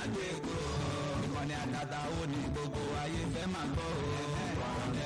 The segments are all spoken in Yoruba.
gbé kó. ìkànnì àtàtà ó ní gbogbo ayé fẹ́ máa gbọ́ o.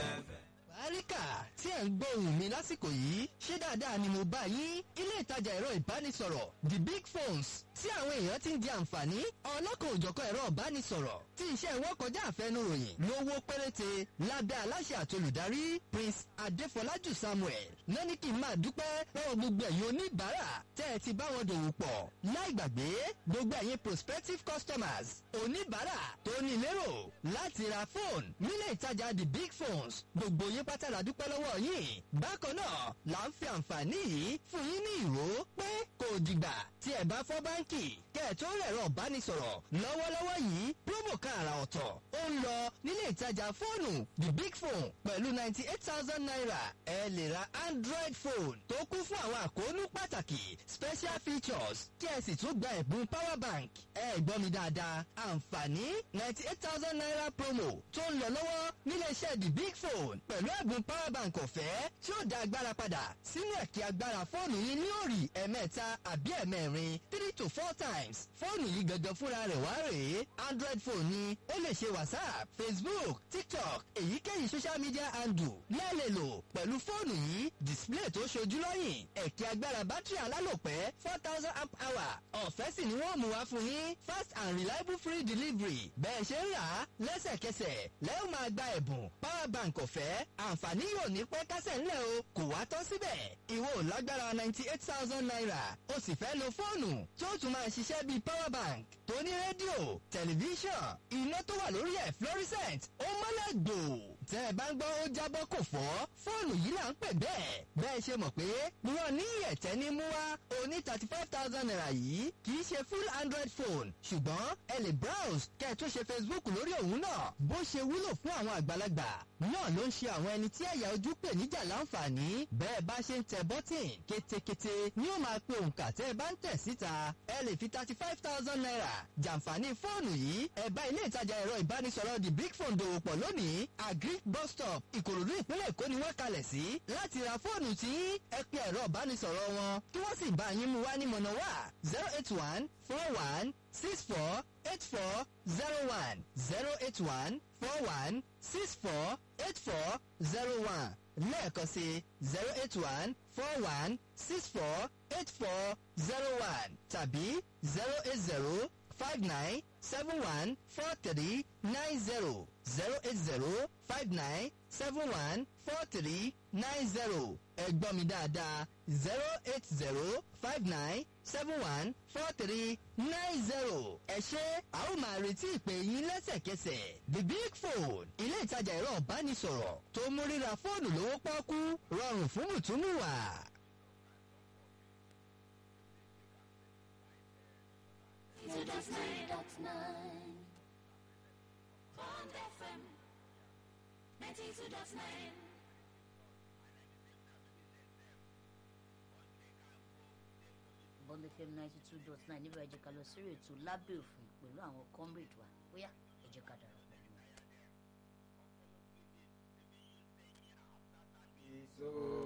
Báríkà tí ẹ̀ ń gbóhùn mi lásìkò yìí ṣé dáadáa ni mo bá yín ilé ìtajà ẹ̀rọ ìbánisọ̀rọ̀ the big phones tí àwọn èèyàn ti ń di àǹfààní ọlọ́kan òjọ̀kan ẹ̀rọ ìbánisọ̀rọ̀ tí iṣẹ́ wọn kọjá àfẹnuròyìn lówó péréte lábẹ́ aláṣẹ àtolùdarí Prince Adéfọlájù Samuel náà ní kí n máa dúpẹ́ lọ́wọ́ gbogbo ẹ̀yin oníbàárà tẹ́ ẹ ti bá wọn dòwò pọ̀ láì gbàgbé gbogbo ẹ̀yin prospective customers oníbàárà tó ní lérò láti ra fóònù nílé ìtajà the big phones gbogbo yín pátá la dúpẹ́ lọ́wọ́ yín bákan náà là ń fi àǹfààní yìí fún yín ní ìró pé kò dìgbà tí ẹ bá fọ́ báńkì kẹ́ ẹ̀ tó rẹ̀rọ ìbánisọ̀rọ̀ lọ́wọ́lọ́wọ́ yìí promo kan àrà ọ̀tọ̀ ó ń lọ nílé ìtajà fóònù the big phone pẹ̀lú ninety eight thousand naira ẹ lè ra android phone tó kún fún àwọn àkóónú pàtàkì special features kí ẹ sì tún gba ẹ̀bùn power bank ẹ gbọ́ mi dáadáa àǹfààní ninety eight thousand naira promo tó ń lọ lọ́wọ́ nílé iṣẹ́ the big phone pẹ̀lú ẹ̀bùn power bank ọ̀fẹ́ tí ó dá agbára padà sínú ẹ̀kí agbára fóònù yín ní òrì ẹ̀mẹ́ta àbí ẹ̀mẹ́rin three to four times fóònù yìí gangan fúnra rẹ̀ wá rèé android phone ni ó lè ṣe whatsapp facebook tiktok èyíkéyìí social media handle lẹ́ẹ̀lẹ̀ lò pẹ̀lú fóònù yìí display tó ṣojú lọ́yìn ẹ̀kí agbára bátìrì alálòpẹ́ four thousand amp hour ọ̀fẹ́ sì ni wọ́n mú wá fún yín fast and reliable free delivery bẹ́ẹ̀ ṣe ń rà á lẹ́sẹ̀kẹsẹ̀ lẹ́yìn máa gba ẹ̀bùn power bank ọ̀fẹ́ àǹfààní yóò ní pẹ́ kásẹ̀ ńlẹ̀ o kò wá tán síbẹ̀ ìwọ ò lágbára ninety eight thousand naira o sì fẹ́ lo fóònù tí ó tún máa ṣiṣẹ́ bíi power bank tó ní rédíò tẹlifíṣàn iná tó wà lórí ẹ̀ fluorescent ó mọ́lẹ̀ gbò tẹ́ ẹ bá ń gbọ́ ó jábọ́ kò fọ́ fóònù yìí là ń pè bẹ́ẹ̀ bẹ́ẹ̀ ṣe mọ̀ pé wọn ní ẹ̀tẹ́ ní mú wá oní thirty five thousand naira yìí kì í ṣe full android phone ṣùgbọ́n ẹ lè browse kẹ́ ẹ tún ṣe facebook lórí òun náà bó ṣe wúlò fún àwọn àgbàlagbà náà ló ń ṣe àwọn ẹni tí ẹ̀yà ojú pè níjà láǹfààní bẹ́ẹ̀ bá ṣe ń tẹ bọ́tìn kétékété ni ó máa pe òǹkà tẹ́ ẹ bá ń tẹ̀ síta ẹ lè fi thirty five thousand naira jàǹfààní fóònù yìí ẹ bá ilé ìtajà ẹ̀rọ ìbánisọ̀rọ̀ the big phone dòwò pọ̀ lónìí agric bus stop ìkòròdú ìpínlẹ̀ èkó ni wọ́n kalẹ̀ sí láti ra fóònù tí ẹ pe ẹ̀rọ ìbánisọ̀rọ̀ wọn kí wọ́n sì bá yín mú wá ní mọ̀nà wá zero eight one four one six four eight four zero one zero eight one four one six four eight four zero one lẹ́ẹ̀kan sí zero eight one four one six four eight four zero one tàbí zero eight zero five nine seven one four three nine zero zero eight zero five nine seven one four three nine zero ẹ gbọ́ mi dáadáa zero eight zero five nine seven one four three nine zero ẹ ṣé a ó máa retí ìpè yín lẹ́sẹ̀kẹsẹ̀ the big phone ilé ìtajà ẹ̀rọ ìbánisọ̀rọ̀ tó mú ríra fóònù lówó pọ́ọ́kú rọrùn fún mùtúmùwà. Two dot nine dot nine. Bond FM. Ninety two dot nine. bond fm ninety two dot nine níbẹ̀ ẹ jẹ́ ká lọ sórí ètò lábẹ́ òfin pẹ̀lú àwọn comrade wa bóyá ẹ jẹ́ ká darapọ̀ mọ́ wọn. So